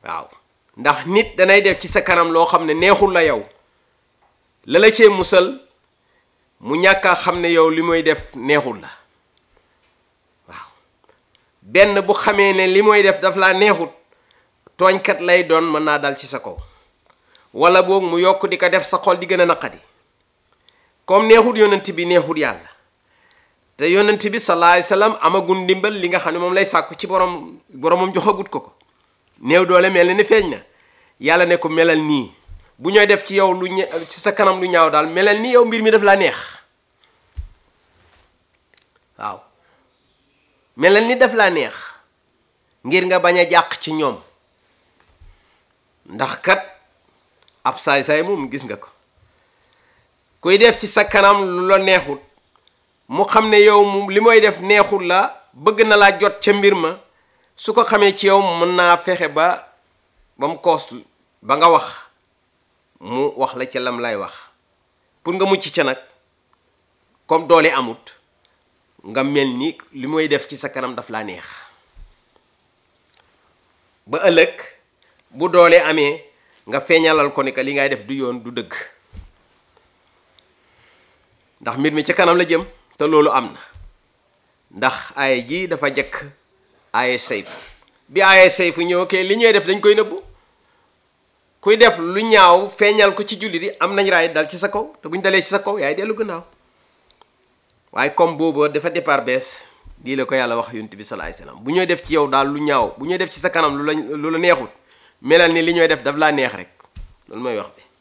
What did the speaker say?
waaw ndax nit danay def ci sa kanam loo xam ne neexul la yow la la cee musal mu ñàkk a xam ne yow li muy def neexul la waaw benn bu xamee ne li muy def daf laa neexut tooñkat lay doon mën naa dal ci sa kaw wala boog mu yokk di ko def sa xol di gën a naqadi comme neexut yonent bi neexut yàlla te yonent bi sallallahu alayhi wasallam amagul ndimbal li nga xam ne moom lay sàkku ci borom boromam joxagut ko ko néew doole mel na ni feeñ na yàlla ne ko melal nii bu ñooy def ci yow lu ñe ci sa kanam lu ñaaw daal melal ni yow mbir mi daf laa neex waaw melal ni daf laa neex ngir nga bañ a jàq ci ñoom ndax kat ab saay-saay moom gis nga ko kuy def ci sa kanam lu la neexut mu xam ne yow mu li mooy def neexut la bëgg na laa jot ca mbir ma su ko xamee ci yow mën naa fexe ba ba mu koos ba nga wax mu wax la ca lam lay wax pour nga mucc ca nag comme doole amut nga mel ni li mooy def ci sa kanam daf laa neex ba ëllëg bu doole amee nga feeñalal ko ni que li ngay def du yoon du dëgg ndax mbir mi ci kanam la jëm te loolu am na ndax aaya ji dafa jëkk aaya sayfu bi aaya sayfu ñëw kay li ñuy def dañ koy nëbbu kuy def lu ñaaw feeñal ko ci jullit yi am nañ raay dal ci sa kaw te buñ dalee ci sa kaw yaay dellu gannaaw waaye comme boobu dafa départ bees lii la ko yàlla wax yonent bi sallallahu alayhi wasallam bu ñooy def ci yow daal lu ñaaw bu ñooy def ci sa kanam lu la lu la neexut melal ni li ñooy def daf laa neex rek loolu mooy wax bi